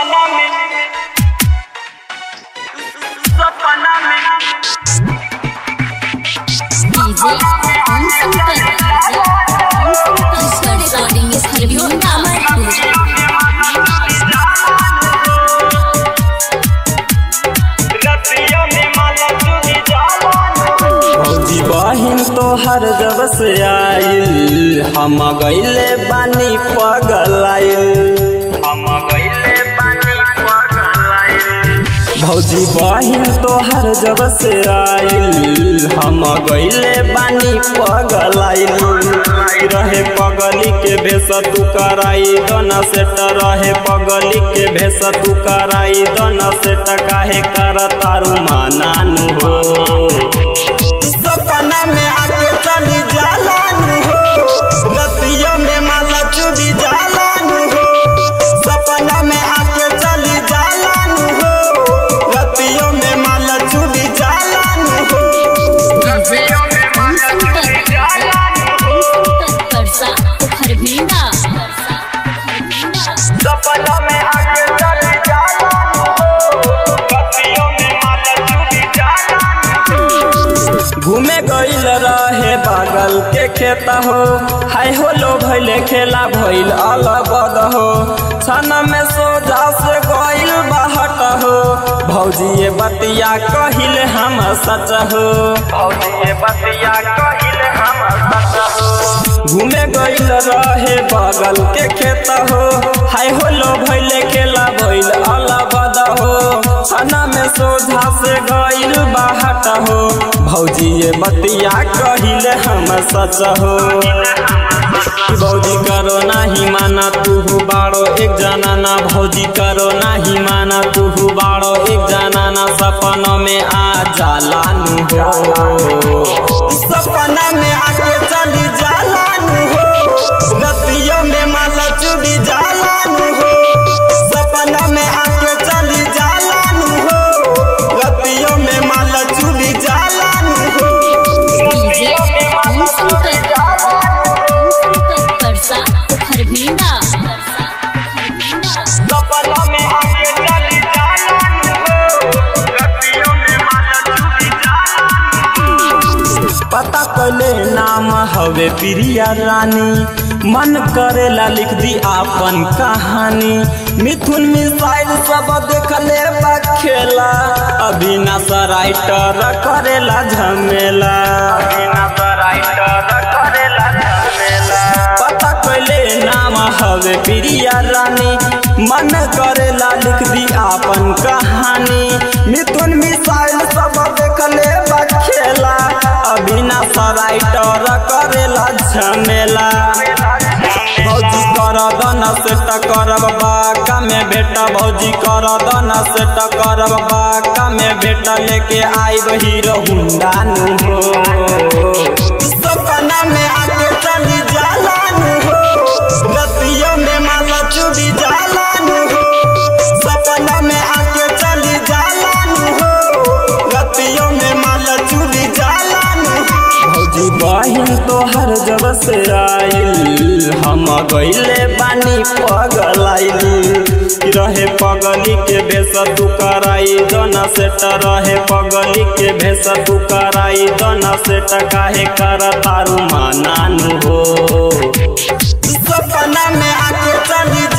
सपना में सपना में DJ Om Shankar Om Shankar recording studio Amarpur रतिया में माला चुनी जावान भौजी बहिन तोहर जब से आइल हम गईले बानी पगलाइल हम गईले पानी पगलाइल भौजी बहिन तोहर जब से आइल हम गईले बानी पगलाइल रहे पगली के भेस तू कराई दोना सेट रहे पगली के भेस तू कराई दोना सेट काहे कर तारू मानानु हो सपना में आके चली जालान हो रतिया में माला चुदी जालान हो सपना में आके चली जालान हो रतिया में माला चुदी जालान हो डीजे ओम शंकर ओम शंकर परसा खरभिंडा परसा खरभिंडा सपना में आके चली जावान रतिया में माला चुनी जावान घूमे गईल रहे बागल के खेत हो हाय हो लो भैले खेला भइल अलबद हो छन में सोजा से गईल बहट हो भौजी ये बतिया कहिल हम सच हो भौजी ये बतिया कहिले हम सच हो घूमे गईल रहे बगल के खेत हो हाय हो लो भैले खेला भइल अलबद हो छना में सोझा से गईल बाहट हो भौजी ये बतिया कहिल हम सच हो भौजी करो नाही माना तू बाड़ो एक जाना ना भौजी करो नाही माना तू बाड़ो एक जाना ना सपनों में आ जालानु हो सपना में आके चली जालानु हो रतियों में माला चुड़ी जालानु हो सपना में आके चली जालानु हो रतियों में माला चुड़ी जालानु हो डीजे ओम शंकर ओम शंकर परसा खरभिंडा परसा खरभिंडा सपना में आके चली जावान रतिया में माला चुनी जावान पता कले नाम हवे प्रिया रानी मन करेला लिख दी आपन कहानी मिथुन मिसाइल सब देखले बा खेला अविनाश राइटर करेला झमेला बिना राइटर करेला झमेला पता कले नाम हवे प्रिया रानी मन करेला लिख दी आपन कहानी मिथुन मिसाइल सब देखले बा खेला अविनाश राइटर करेला झमेला भौजी कर दन से करब बाका में बेटा भौजी कर दन से करब बाका में बेटा लेके आइब हीरो हुंडा नु हो सपना में आके चली जालानु हो रतियों में माला चुड़ी जालानु हो सपना में आके चली जालानु हो रतियों में माला चुड़ी जालानु हो भौजी बहिन तोहर जब से आइल हम गईले बानी पगलाइल रहे पगली के भेस तू कराई दोना सेट रहे पगली के भेस तू कराई दोना सेट काहे कर तारू मानानु हो सपना में आके चली